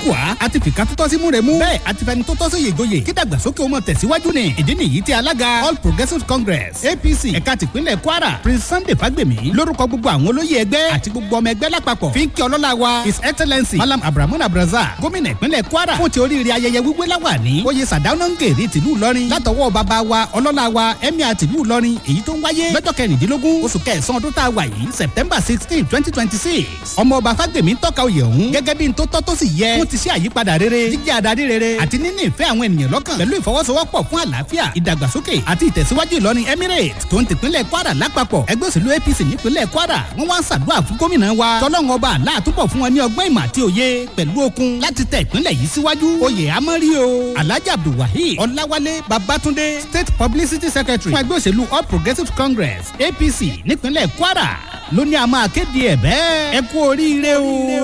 wá àti fìkà tó tọ́ sí múremú bẹ́ẹ̀ àti fẹni tó tọ́ sí yègoyè kí dàgbàsókè ó mọ tẹ̀síwájú ni ìdí nìyí tí alága all progressives congress apc ẹ̀ka tìpínlẹ̀ kwara prince sunday fagbemi lórúkọ gbogbo àwọn olóyè ẹgbẹ́ àti gbogbo ọmọ ẹgbẹ́ lápapọ̀ fi ń kí ọlọ́lá wa his excellency malam abrahamu abraza gómìnà ìpínlẹ̀ kwara fún ti oríire ayẹyẹ wíwé láwàní oyè sàdáná ń gèrè tìlú ìlọrin látọwọ́ bàbá wa ọlọ́lá wa emir tìlú ìlọrin èyí tó ń wáyé lọ́jọ́ kẹrìndínlógún oṣù kẹsàn-án ọdún tá a wà yìí september sixteen twenty twenty six ọmọ ọba fagbemi ń tọ́ka oyè ọ̀hún gẹ́gẹ́ bí n tó tọ́ tó sì yẹ fún ti ṣe àyípadà rere jíjẹ́ adarí rere àti níní ìfẹ́ àwọn ènìyàn lọ́kàn pẹ̀lú ìfọwọ́sowọ́pọ̀ fún àlàáfíà ìdàgbàsókè àti ìtẹ̀síwájú ìlọrin emirate tó ń tìpínlẹ̀ kwara lápapọ̀ ẹgbẹ́ òṣèlú apc nípínlẹ̀ kwara wọ́n wá ń ṣàdúrà fún gómìnà wa tọ́lọ́run ọba àlá àtúbọ̀ fún wọn ní ọgbọ́n ìmọ̀ àti òye pẹ̀lú okun láti tẹ ìpínlẹ̀ yìí síwájú oyè amọ́rí o alhaji abdulwaheed ọláwálé babatunde state publicity secretary fún ẹgbẹ́ òṣèlú all progressives congress apc nípínlẹ̀ kwara ló ní a máa kéde ẹ̀ bẹ́ẹ̀ ẹ kú oríire o.